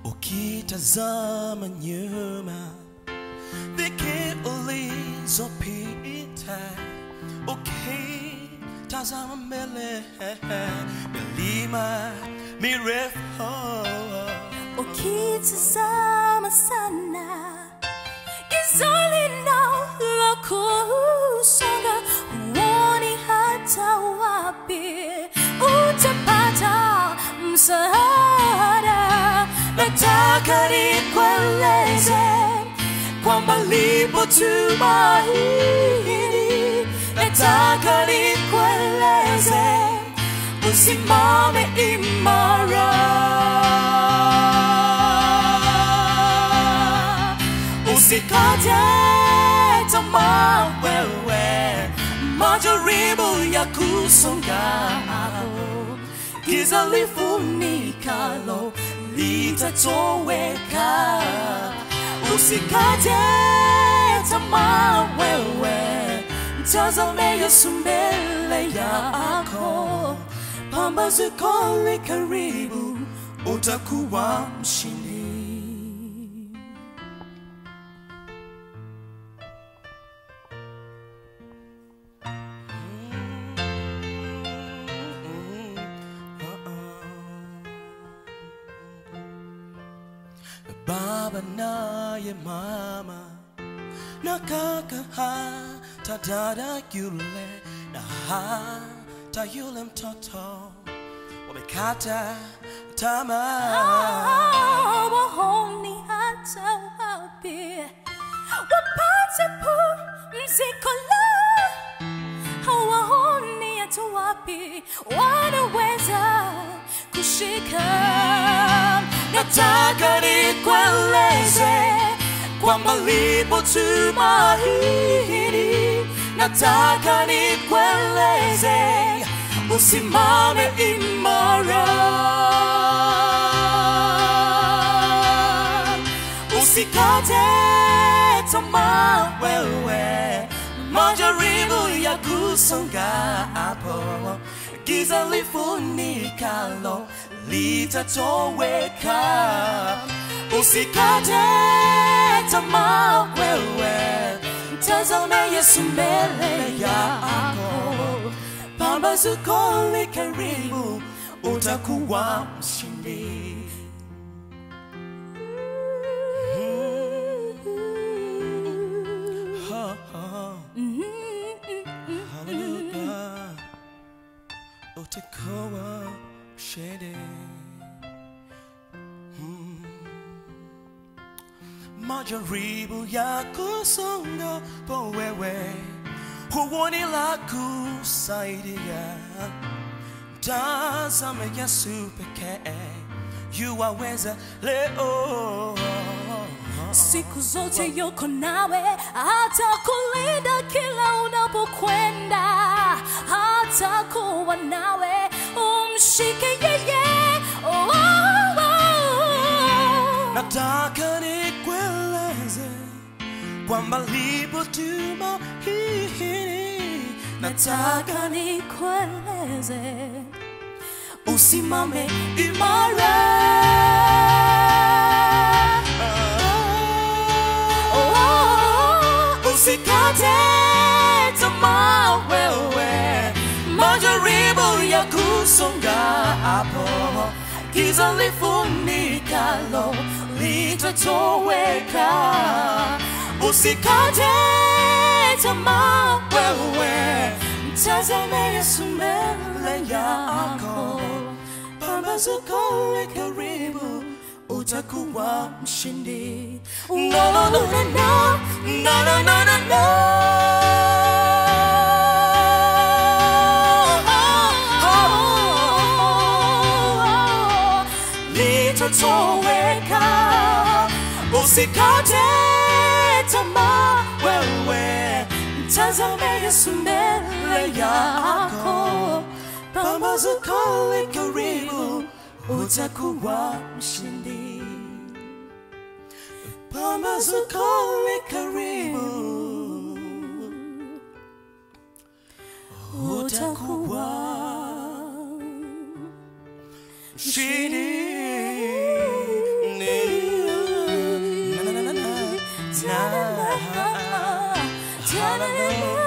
ukitazama nyuma dhiki ulizopita ukitazama mbele milima mirefu ukitazama sana gizani la kusonga huoni hata wapi utapata msaada nataka nikueleze kwamba lipo tumaini nataka nikueleze usimame imara usikate tamaa wewe majaribu ya kusonga giza lifunikalo litatoweka usikate tamaa wewe mtazame yesu mbele yako pambazuko li karibu utakuwa mshindi baba naye mama na kaka hata dada yule na hata yule mtoto wamekata tamaa waoni hata wapi wapate pumziko la hawaoni hata wapi wanaweza kushika nataka nikueleze kwamba lipo tumaini nataka nikueleze usimame imara usikate tamaa wewe majaribu ya kusonga hapo giza lifunikalo litatoweka usikate tamaa wewe mtazame yesu mbele yako pambazuko li karibu utakuwa mshindi Ha, ha. Hallelujah. utakuwa mshindi Mm. majaribu ya kusonga po wewe huoni la kusaidia tazame yesu pekee yuwaweza leo siku zote yuko nawe hata kulinda kila unapokwenda hata kuwa nawe umshike yeye oh, oh, oh. nataka nikueleze kwamba lipo tumaini nataka nikueleze usimame imara Oh, oh, oh. usikate tamaa wewe majaribu ya kusonga hapo giza lifunikalo litatoweka usikate tamaa wewe mtazame yesu mbele yako pambazuko li karibu utakuwa mshindi no, no, no, no, no. No, no, no, no, no. litatoweka usikate tamaa wewe mtazame yesu mbele yako pambazuko li karibu utakuwa mshindi pambazuko li karibu utakuwa mshindi Ta-da-da-da, ta-da-da-da.